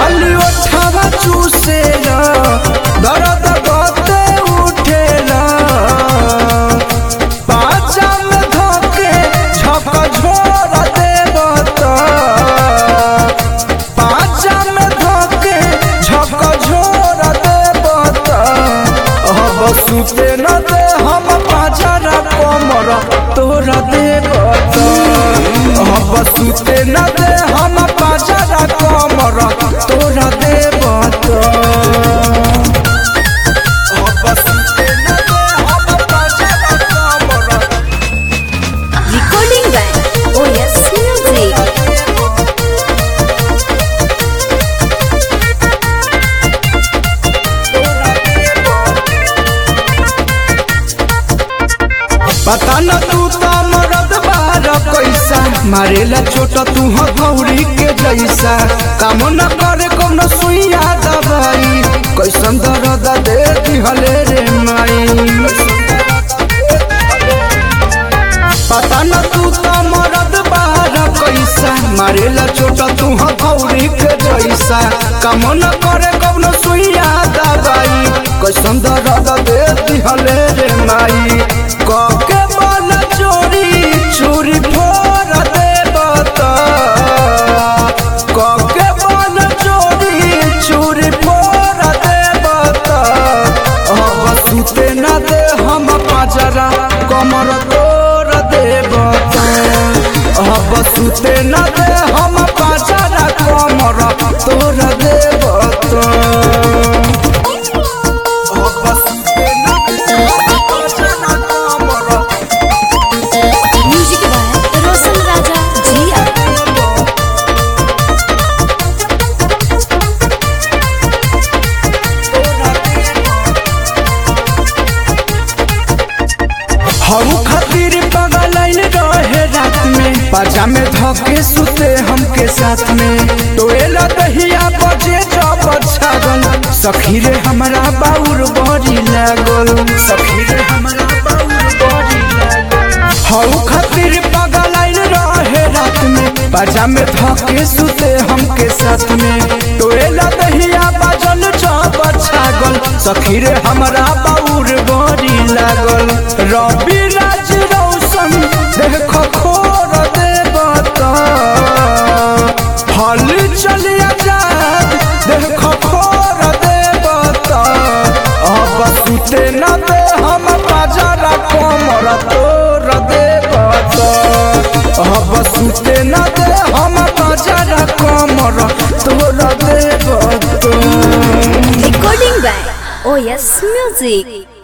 खाली ओठवा चूसेला दर्द गते उठेला पाचा में धोके झक झोर देवत पाचा में धोके झक झोर देवत अब सुते न दे हम पाजरा कमर तोरा देवत अब सुते न दे हम पाजरा कमर तोरा देवत अब सुते न दे हम पाजरा कमर Recording by OS Music. पता न तू तो मरद बार कैसा मारेला छोट तू हथौड़ी के जैसा काम न करे कोनो सुइया दवाई कैसन दर्द दे दिहले रे माई पता न तू तो मरद बार कैसा मारेला छोट तू हथौड़ी के जैसा काम न करे कोनो सुइया दवाई कैसन दर्द दे दिहले रे माई कके बल चोरी चोरी फोर दे बता कके बल चोरी चोरी फोर दे बता अब सुते न दे हम पाजरा कमर तोर दे बता अब सुते न दे हम पाजरा कमर तोर दे बता अब सुते न दे हम पाजरा कमर Music by Rosal Raja Jia. हम खातिर पगलाइन रहे रात में पाजा में धके सुते हमके साथ में टोएला दहिया बजे जब छागल सखी रे हमरा बाउर बड़ी लागल सखी रे हमरा बाउर बड़ी लागल हऊ खातिर पगलाइन रहे रात में पाजा में धके सुते हमके साथ में टोएला दहिया बाजल जब छागल सखी रे हमरा बाउर बड़ी लागल रवि राज रौशन देख खोर देवता हल चलिया जात देख खोर देवता अब सुते न दे हम बाजारा कमर तोर देवता अब सुते न दे हम बाजारा कमर तोर देवता Recording by OS Music.